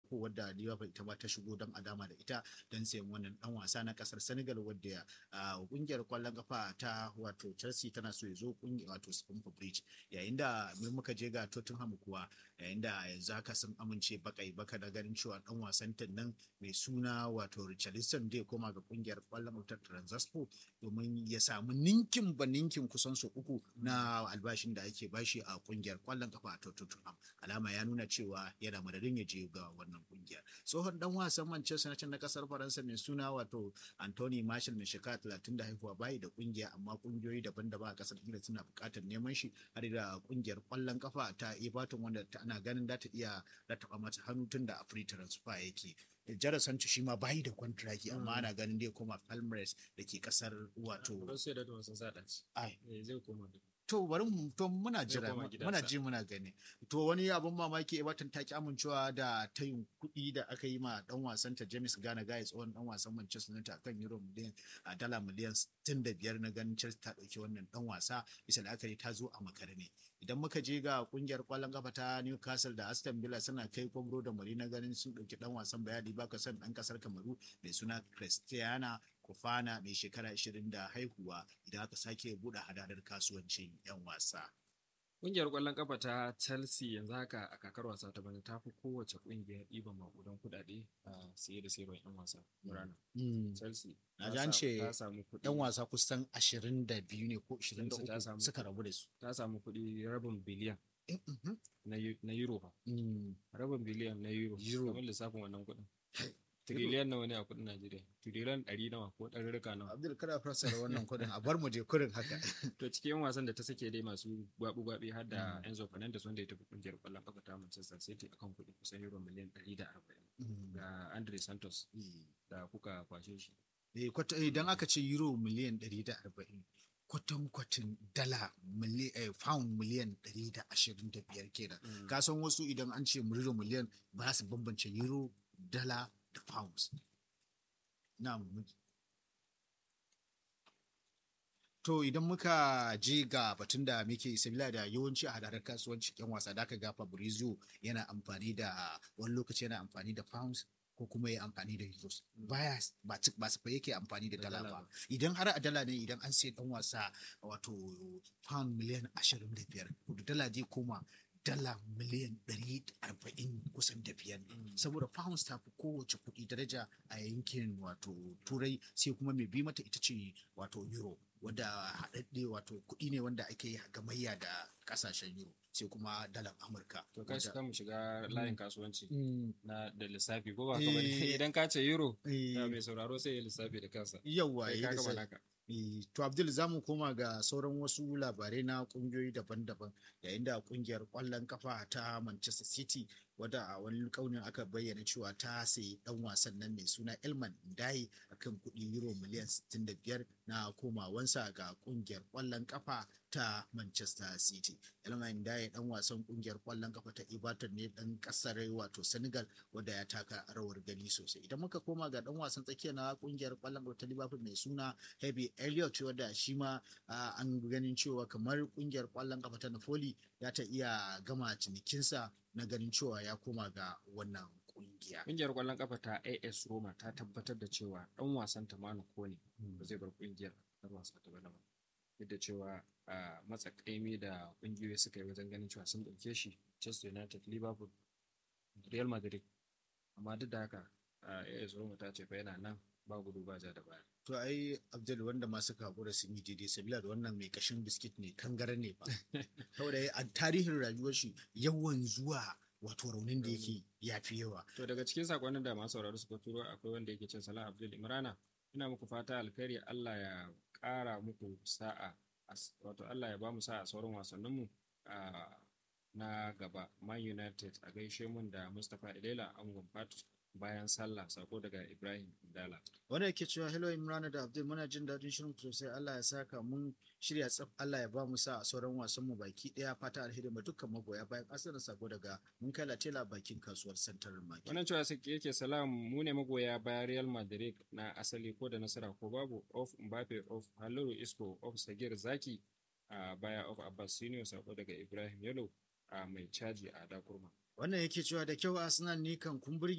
Moko wadda Liverpool ita ma ta shigo don a dama da ita don sayan wannan dan wasa na kasar Senegal wadda kungiyar kwallon kafa ta wato Chelsea tana so ya zo kungiyar wato Stamford Bridge yayin da mun muka je ga Tottenham kuwa yayin da yanzu haka sun amince bakai baka da ganin cewa dan wasan nan mai suna wato Richarlison zai koma ga kungiyar kwallon ta Transaspor domin ya samu ninkin ba ninkin kusan su uku na albashin da ake bashi a kungiyar kwallon kafa ta Tottenham alama ya nuna cewa yana madadin ya je ga wannan kungiyar tsohon dan wasan Manchester United na kasar Faransa mai suna wato Anthony Martial mai shekara 30 da haihuwa bayi da kungiya amma kungiyoyi daban-daban a kasar Ingila suna buƙatar neman shi har da kungiyar kwallon kafa ta Everton wanda ana ganin za ta iya rataba mata hannu tun da a free transfer yake Jara Sancho shi ma bayi da kwantiraki amma ana ganin dai koma Palmeiras da ke kasar wato Borussia Dortmund sun sa ɗaci. ai Zai koma da to bari mu to muna jira koma gidansa. muna ji muna gani to wani abun mamaki Everton ta ki amincewa da tayin kuɗi da aka yi ma dan wasan ta James Gana Guy tsohon dan wasan Manchester United akan euro miliyan a dala miliyan 65 na ganin Chelsea ta dauki wannan dan wasa bisa la'akari ta zo a makare ne idan muka je ga kungiyar kwallon kafa ta Newcastle da Aston Villa suna kai kwamro da mari na ganin sun dauki dan wasan bayani baka san dan kasar Kamaru mai suna Cristiana Kofana mai shekara 20 da haihuwa idan aka sake buɗe hadadar kasuwancin 'yan wasa. Ƙungiyar ƙwallon ƙafa ta Chelsea yanzu haka a kakar wasa ta bana ta fi kowace ƙungiyar ɗiban maƙudan kuɗaɗe a siye da sayarwar 'yan wasa rana. Chelsea Na ta ji an sa- ce ta samu kuɗi 'Yan wasa kusan 22 ne ko ta 23 samu- suka rabu da su. ta samu kuɗi rabin biliyan Eh, mhm. na eu- na euro ba. Mm. Rabin biliyan na euro. Euro. Kamar lissafin wannan kuɗin. Tiriliyan nawa ne a kuɗin Najeriya? Tiriliyan ɗari nawa ko ɗarurruka nawa? Abdul kada fassara wannan kudin a bar mu je kurin haka. To cikin yan wasan da ta sake dai masu gwabi-gwabi har da Mm. Enzo Fernandez wanda ya tafi kungiyar ƙwallon ƙafa ta Manchester City akan kuɗi kusan euro miliyan 140 Mm. ga Andre Santos da kuka kwashe shi. Eh, kwata- Idan aka ce euro miliyan 140 kwatankwacin dala mili- eh, pound miliyan 125 kenan. Ka san wasu idan an ce euro miliyan ba su bambance euro, dala da pounds. Na To idan muka je ga batun da muke sabila da yawanci a hadarar kasuwanci yan wasa da aka ga Fabrizio yana amfani da wani lokaci yana amfani da pounds ko kuma ya amfani da euros baya ba ci- ba su fa yake amfani da Da dala dala ba ba. idan har a dala ne idan an sai dan wasa wato pound miliyan 25 da dala zai koma dala miliyan 140 kusan da biyar ne saboda pounds ta fi kowace kuɗi daraja a yankin wato turai sai kuma mai bi mata ita ce wato euro wadda haɗaɗɗe wato kuɗi ne wanda ake yi gamayya da ƙasashen euro sai kuma dalar amurka To kai wadda- kan mu shiga layin kasuwanci Mm, na da lissafi ko ba ka bane Eh. idan ka ce euro eh, da mai sauraro sai ya lissafi da kansa. yawwa Kai yi ka da gama sai- naka. Eh, To Abdul za mu koma ga sauran wasu labarai na kungiyoyi daban-daban yayin da kungiyar kwallon kafa ta Manchester City wadda a wani kaunin aka bayyana cewa ta sayi dan wasan nan mai suna Elman Ndaye akan kuɗi euro miliyan 65 na komawansa ga kungiyar kwallon kafa ta Manchester City. Elman Ndaye dan wasan kungiyar kwallon kafa ta Everton ne dan kasar wato Senegal wadda ya taka rawar gani sosai. Idan muka koma ga dan wasan tsakiya na kungiyar kwallon kafa ta Liverpool mai suna Heavy Elliott wadda shi ma ah, an ganin cewa kamar kungiyar kwallon kafa ta Napoli ya ta iya gama cinikinsa na ganin cewa ya koma ga wannan kungiya. Ƙungiyar ƙwallon ƙafa ta AS Roma ta tabbatar da cewa ɗan wasan ta Manu Kone ba zai bar ƙungiyar ɗan wasa ta bana ba. Duk da cewa a matsa ƙaimi da ƙungiyoyi suka yi wajen ganin cewa sun ɗauke shi Manchester United, Liverpool, Real Madrid. Amma duk da haka a AS Roma ta ce fa yana nan ba gudu ba ja da baya. To ai Abdul wanda ma suka hakura sun yi daidai sabila da wannan mai kashin biskit ne kangare ne ba. Saboda a tarihin rayuwar shi yawan zuwa wato raunin da yake ya fi yawa. To daga cikin sakonnin da masu sauraro suka turo akwai wanda yake cin Salah Abdul Imrana. Ina muku fata alkhairi Allah ya ƙara muku sa'a as- wato Allah ya ba mu sa'a a sauran wasanninmu a na gaba Man United a gaishe mun da Mustapha Ilela Angon Fat bayan sallah sako daga Ibrahim Dala. Wanda yake cewa hello Imran da Abdul muna jin daɗin shirin ku sosai Allah ya saka mun shirya tsaf Allah ya ba mu sa a sauran wasan mu baki ɗaya fata alheri ma dukkan magoya bayan asirin sako daga mun kai latela bakin kasuwar Central Market. Wannan cewa sai yake salam mu ne magoya bayan Real Madrid na asali ko da nasara ko babu of Mbappe of Halilu Isco of Sagir Zaki a baya of Abbas Senior sako daga Ibrahim Yalo a mai caji a Dakurma. Wannan yake cewa da kyau Arsenal ni kan kun burge